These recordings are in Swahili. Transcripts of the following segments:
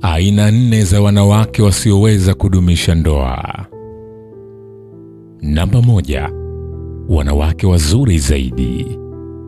Aina nne za wanawake wasioweza kudumisha ndoa. Namba moja, wanawake wazuri zaidi.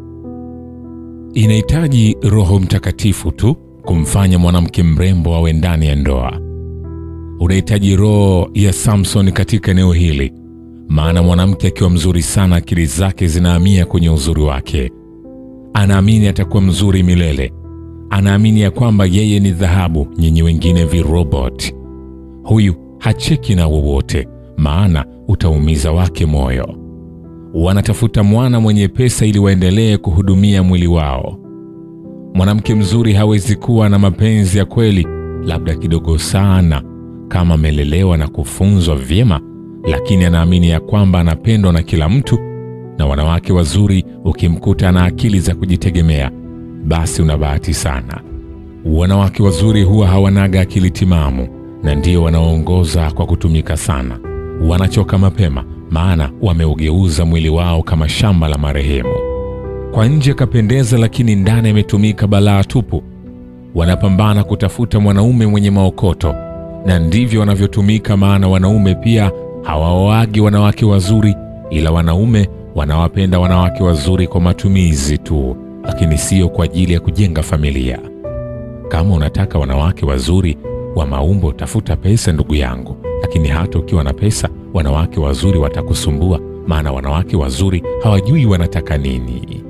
Inahitaji Roho Mtakatifu tu kumfanya mwanamke mrembo awe ndani ya ndoa. Unahitaji roho ya Samson katika eneo hili, maana mwanamke akiwa mzuri sana, akili zake zinahamia kwenye uzuri wake. Anaamini atakuwa mzuri milele, anaamini ya kwamba yeye ni dhahabu, nyinyi wengine virobot. Huyu hacheki na wowote, maana utaumiza wake moyo. Wanatafuta mwana mwenye pesa ili waendelee kuhudumia mwili wao. Mwanamke mzuri hawezi kuwa na mapenzi ya kweli, labda kidogo sana, kama amelelewa na kufunzwa vyema, lakini anaamini ya kwamba anapendwa na kila mtu. Na wanawake wazuri, ukimkuta na akili za kujitegemea, basi una bahati sana. Wanawake wazuri huwa hawanaga akili timamu, na ndio wanaoongoza kwa kutumika sana. Wanachoka mapema, maana wameugeuza mwili wao kama shamba la marehemu. Kwa nje kapendeza, lakini ndani ametumika balaa tupu. Wanapambana kutafuta mwanaume mwenye maokoto, na ndivyo wanavyotumika, maana wanaume pia hawaoagi wanawake wazuri, ila wanaume wanawapenda wanawake wazuri kwa matumizi tu, lakini sio kwa ajili ya kujenga familia. Kama unataka wanawake wazuri wa maumbo, tafuta pesa, ndugu yangu. Lakini hata ukiwa na pesa, wanawake wazuri watakusumbua, maana wanawake wazuri hawajui wanataka nini.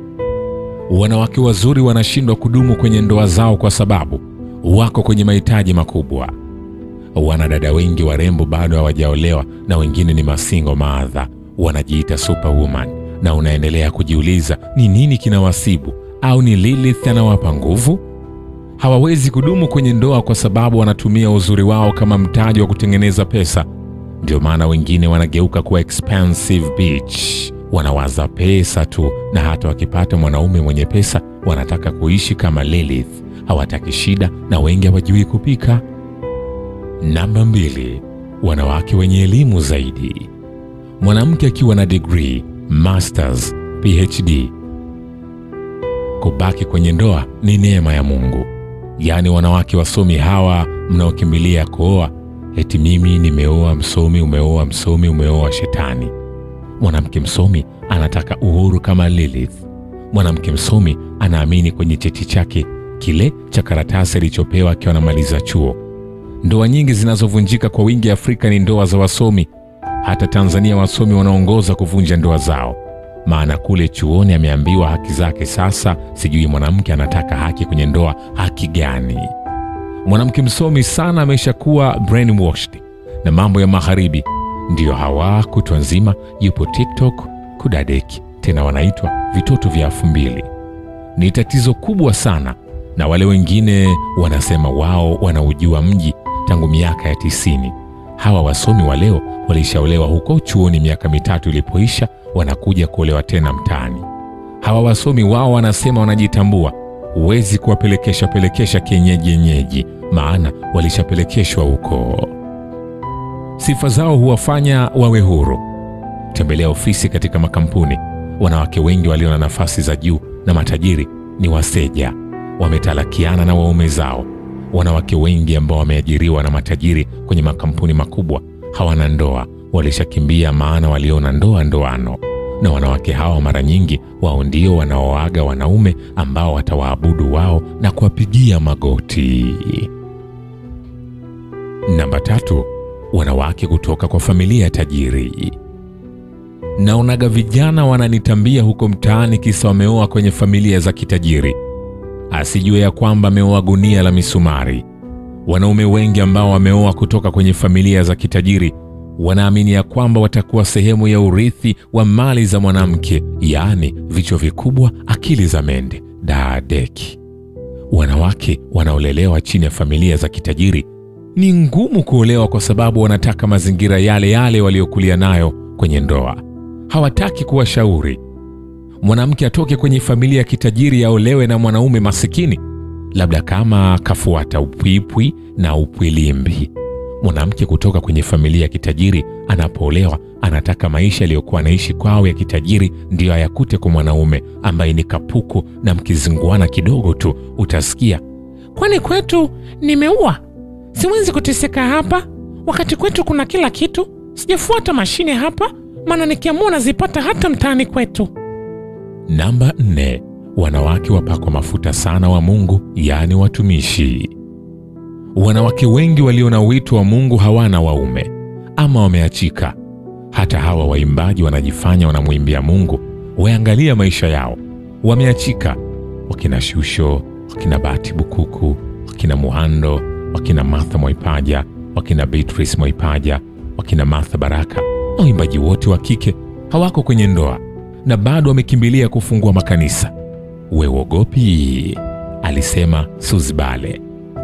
Wanawake wazuri wanashindwa kudumu kwenye ndoa zao kwa sababu wako kwenye mahitaji makubwa. Wanadada wengi warembo bado hawajaolewa na wengine ni masingo maadha, wanajiita superwoman, na unaendelea kujiuliza ni nini kinawasibu, au ni Lilith anawapa nguvu? Hawawezi kudumu kwenye ndoa kwa sababu wanatumia uzuri wao kama mtaji wa kutengeneza pesa. Ndio maana wengine wanageuka kuwa expensive bitch, wanawaza pesa tu, na hata wakipata mwanaume mwenye pesa wanataka kuishi kama Lilith, hawataki shida, na wengi hawajui kupika. Namba mbili, wanawake wenye elimu zaidi. Mwanamke akiwa na degree, masters, PhD. Kubaki kwenye ndoa ni neema ya Mungu. Yaani wanawake wasomi hawa mnaokimbilia kuoa, eti mimi nimeoa msomi, umeoa msomi, umeoa shetani. Mwanamke msomi anataka uhuru kama Lilith. Mwanamke msomi anaamini kwenye cheti chake kile cha karatasi alichopewa akiwa anamaliza chuo. Ndoa nyingi zinazovunjika kwa wingi Afrika ni ndoa za wasomi. Hata Tanzania wasomi wanaongoza kuvunja ndoa zao, maana kule chuoni ameambiwa haki zake. Sasa sijui mwanamke anataka haki kwenye ndoa, haki gani? Mwanamke msomi sana ameshakuwa brainwashed na mambo ya magharibi, ndiyo hawa kutwa nzima yupo TikTok kudadeki, tena wanaitwa vitoto vya elfu mbili. Ni tatizo kubwa sana, na wale wengine wanasema wao wanaujua mji tangu miaka ya tisini. Hawa wasomi wa leo walishaolewa huko chuoni miaka mitatu ilipoisha, wanakuja kuolewa tena mtaani. Hawa wasomi wao wanasema wanajitambua. Huwezi kuwapelekesha pelekesha kienyeji yenyeji, maana walishapelekeshwa huko. Sifa zao huwafanya wawe huru. Tembelea ofisi katika makampuni, wanawake wengi walio na nafasi za juu na matajiri ni waseja, wametalakiana na waume zao. Wanawake wengi ambao wameajiriwa na matajiri kwenye makampuni makubwa hawana ndoa, walishakimbia, maana waliona ndoa ndoano. Na wanawake hawa mara nyingi wao ndio wanaoaga wanaume ambao watawaabudu wao na kuwapigia magoti. Namba tatu, wanawake kutoka kwa familia tajiri. Naonaga vijana wananitambia huko mtaani, kisa wameoa kwenye familia za kitajiri asijue ya kwamba ameoa gunia la misumari. Wanaume wengi ambao wameoa kutoka kwenye familia za kitajiri wanaamini ya kwamba watakuwa sehemu ya urithi wa mali za mwanamke, yaani vichwa vikubwa, akili za mende, daadeki. Wanawake wanaolelewa chini ya familia za kitajiri ni ngumu kuolewa kwa sababu wanataka mazingira yale yale waliokulia nayo kwenye ndoa. Hawataki kuwashauri mwanamke atoke kwenye familia ya kitajiri aolewe na mwanaume masikini, labda kama kafuata upwipwi na upwilimbi. Mwanamke kutoka kwenye familia ya kitajiri anapoolewa, anataka maisha aliyokuwa anaishi kwao ya kitajiri ndiyo ayakute kwa mwanaume ambaye ni kapuku, na mkizinguana kidogo tu utasikia kwani kwetu nimeua? Siwezi kuteseka hapa wakati kwetu kuna kila kitu. Sijafuata mashine hapa, maana nikiamua nazipata hata mtaani kwetu. Namba nne, wanawake wapakwa mafuta sana wa Mungu, yaani watumishi. Wanawake wengi walio na wito wa Mungu hawana waume ama wameachika. Hata hawa waimbaji wanajifanya wanamwimbia Mungu, waangalia maisha yao, wameachika. Wakina Shusho, wakina Bahati Bukuku, wakina Muhando, wakina Martha Mwaipaja, wakina Beatrice Mwaipaja, wakina Martha Baraka na waimbaji wote wa kike hawako kwenye ndoa na bado wamekimbilia kufungua makanisa. We uogopi? Alisema Suzbale.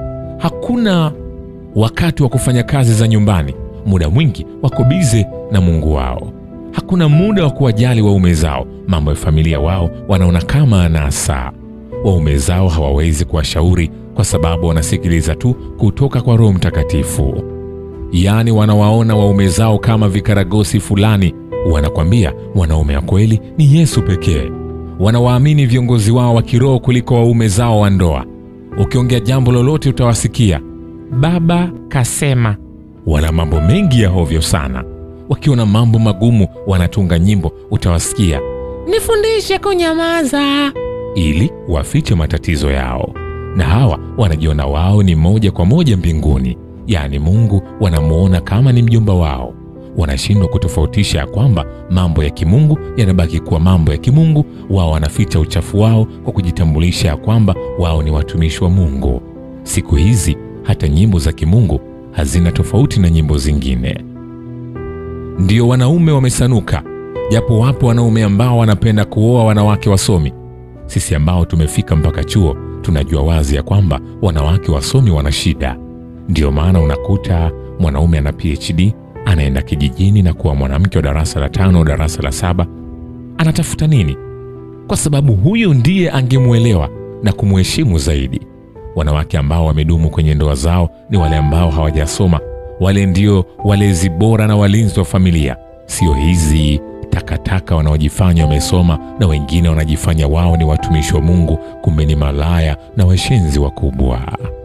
Hakuna wakati wa kufanya kazi za nyumbani, muda mwingi wako bize na Mungu wao. Hakuna muda wa kuwajali waume zao, mambo ya familia wao wanaona kama anasa. Waume zao hawawezi kuwashauri kwa sababu wanasikiliza tu kutoka kwa Roho Mtakatifu. Yaani wanawaona waume zao kama vikaragosi fulani. Wanakwambia mwanaume wa kweli ni Yesu pekee. Wanawaamini viongozi wao wa kiroho kuliko waume zao wa ndoa. Ukiongea jambo lolote utawasikia baba kasema. Wana mambo mengi ya hovyo sana. Wakiona mambo magumu wanatunga nyimbo, utawasikia Nifundishe kunyamaza. ili wafiche matatizo yao. Na hawa wanajiona wao ni moja kwa moja mbinguni, yaani Mungu wanamuona kama ni mjomba wao. Wanashindwa kutofautisha ya kwamba mambo ya kimungu yanabaki kuwa mambo ya kimungu. Wao wanaficha uchafu wao kwa kujitambulisha ya kwamba wao ni watumishi wa Mungu. Siku hizi hata nyimbo za kimungu hazina tofauti na nyimbo zingine. Ndio wanaume wamesanuka, japo wapo wanaume ambao wanapenda kuoa wanawake wasomi. Sisi ambao tumefika mpaka chuo tunajua wazi ya kwamba wanawake wasomi wana shida. Ndiyo maana unakuta mwanaume ana PhD anaenda kijijini na kuwa mwanamke wa darasa la tano, darasa la saba. Anatafuta nini? Kwa sababu huyu ndiye angemwelewa na kumheshimu zaidi. Wanawake ambao wamedumu kwenye ndoa zao ni wale ambao hawajasoma. Wale ndio walezi bora na walinzi wa familia, sio hizi takataka wanaojifanya wamesoma na wengine wanajifanya wao ni watumishi wa Mungu, kumbe ni malaya na washenzi wakubwa.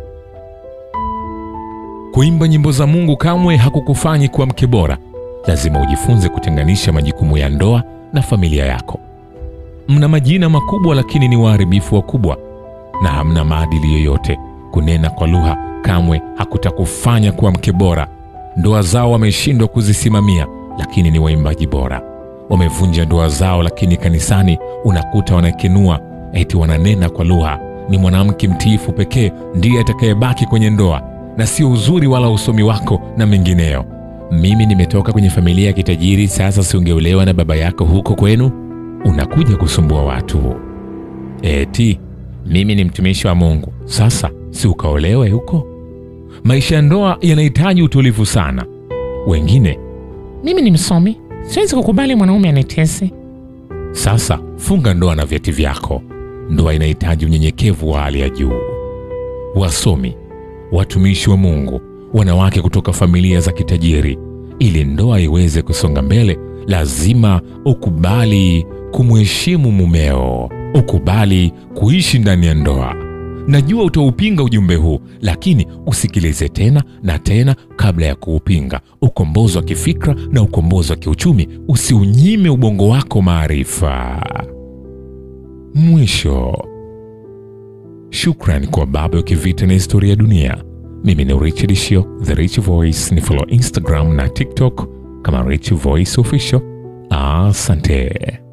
Kuimba nyimbo za Mungu kamwe hakukufanyi kuwa mke bora. Lazima ujifunze kutenganisha majukumu ya ndoa na familia yako. Mna majina makubwa, lakini ni waharibifu wakubwa na hamna maadili yoyote. Kunena kwa lugha kamwe hakutakufanya kuwa mke bora. Ndoa zao wameshindwa kuzisimamia, lakini ni waimbaji bora. Wamevunja ndoa zao, lakini kanisani unakuta wanakenua eti wananena kwa lugha. Ni mwanamke mtiifu pekee ndiye atakayebaki kwenye ndoa na sio uzuri wala usomi wako na mengineyo. Mimi nimetoka kwenye familia ya kitajiri, sasa siungeolewa na baba yako huko kwenu? Unakuja kusumbua watu. Eti mimi ni mtumishi wa Mungu, sasa si ukaolewe huko? Maisha ya ndoa yanahitaji utulivu sana. Wengine Mimi ni msomi, siwezi kukubali mwanaume anitese. sasa funga ndoa na vyeti vyako. Ndoa inahitaji unyenyekevu wa hali ya juu. Wasomi, watumishi wa Mungu, wanawake kutoka familia za kitajiri, ili ndoa iweze kusonga mbele, lazima ukubali kumheshimu mumeo, ukubali kuishi ndani ya ndoa. Najua utaupinga ujumbe huu, lakini usikilize tena na tena kabla ya kuupinga. Ukombozi wa kifikra na ukombozi wa kiuchumi, usiunyime ubongo wako maarifa. Mwisho, shukran kwa baba wa kivita na historia ya dunia. Mimi ni Richard Shio, The Rich Voice. Ni follow Instagram na TikTok kama Rich Voice Official. Asante.